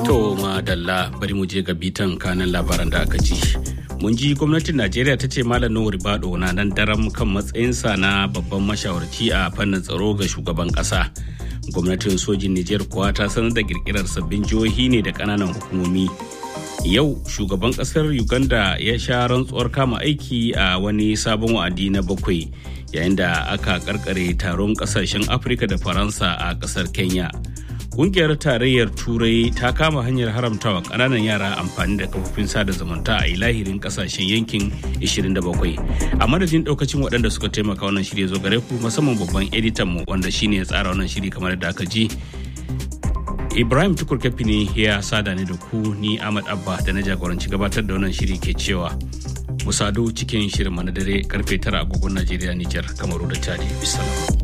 To madalla bari mu je ga bitan kanan labaran da aka ji. Mun ji gwamnatin Najeriya ta ce Malam Nuhu Ribado na nan daram kan matsayinsa na babban mashawarci a fannin tsaro ga shugaban ƙasa. Gwamnatin sojin Nijar kuwa ta sanar da kirkirar sabbin jihohi ne da ƙananan hukumomi. Yau shugaban ƙasar Uganda ya sha rantsuwar kama aiki a wani sabon wa'adi na bakwai yayin da aka karkare taron ƙasashen Afirka da Faransa a ƙasar Kenya. Ƙungiyar tarayyar Turai ta kama hanyar haramtawa ƙananan yara amfani da kafofin sada zumunta a ilahirin ƙasashen yankin 27. A madadin ɗaukacin waɗanda suka taimaka wannan shirya zo gare ku musamman babban editan mu wanda shine ya tsara wannan shiri kamar da aka ji. Ibrahim Tukur ne ya sada ni da ku ni Ahmad Abba da na jagoranci gabatar da wannan shiri ke cewa mu sadu cikin shirin na dare karfe tara agogon Najeriya Nijar Kamaru da Chadi. Bisalam.